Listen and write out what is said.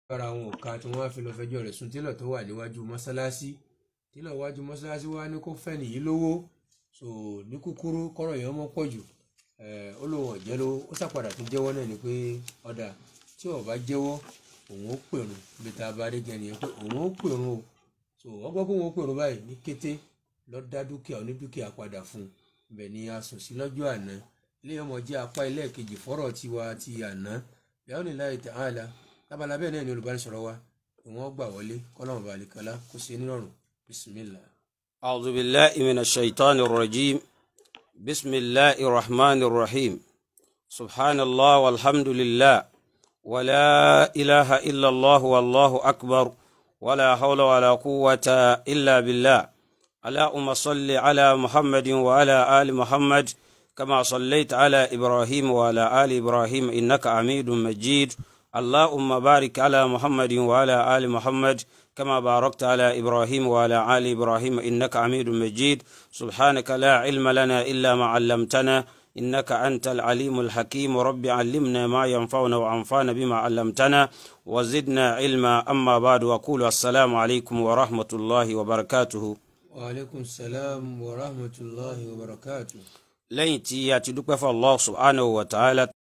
lára àwọn òka tí wọ́n á fi lọ fẹjọ́ rẹ̀ sùn télọ̀ tó wà níwájú mọ́sálásí télọ̀ wájú mọ́sálásí wá ní kó fẹ́ nìyí lówó so ní kúkúrú kọ́rọ̀ yẹn mọ́ pọ̀ jù ó lóun ọ̀jẹ́ lówó ó sàpadà tó jẹ́wọ́ náà ni pé ọ̀dà tí ó bá jẹ́wọ́ òun ó pèrún bí tá a bá dé gẹ̀ nìyẹn pé òun ó pèrún o so wọ́n gbọ́ pé òun ó pèrún báyìí ní kété lọ́ọ́ dá dúkìá onídúkìá padà fún un bẹ̀ ni a sùn sí lọ́jọ́ àná ilé ọmọ jẹ́ apá ilé kejì fọ́rọ̀ tiwa ti àná yàrá ní láì tàn án la lábala bẹ́ẹ̀ náà ni olùbánisọ̀rọ̀ wa ìwọ̀n gbà wọlé kọ́lọ́mù balikala kó ṣe nírọ̀rùn bisimilah. أعوذ بالله من الشيطان الرجيم بسم الله الرحمن الرحيم سبحان الله والحمد لله ولا إله إلا الله والله أكبر ولا حول ولا قوة إلا بالله اللهم صل على محمد وعلى آل محمد كما صليت على إبراهيم وعلى آل إبراهيم إنك حميد مجيد اللهم بارك على محمد وعلى آل محمد كما باركت على إبراهيم وعلى آل إبراهيم إنك حميد مجيد سبحانك لا علم لنا إلا ما علمتنا إنك أنت العليم الحكيم رب علمنا ما ينفعنا وأنفعنا بما علمتنا وزدنا علما أما بعد وقول السلام عليكم ورحمة الله وبركاته waaleykum salaam wa rahmatulahi wa barakatu. lẹ́yìn tí a ti dúpẹ́ fún Allah subhanahu wa ta'ala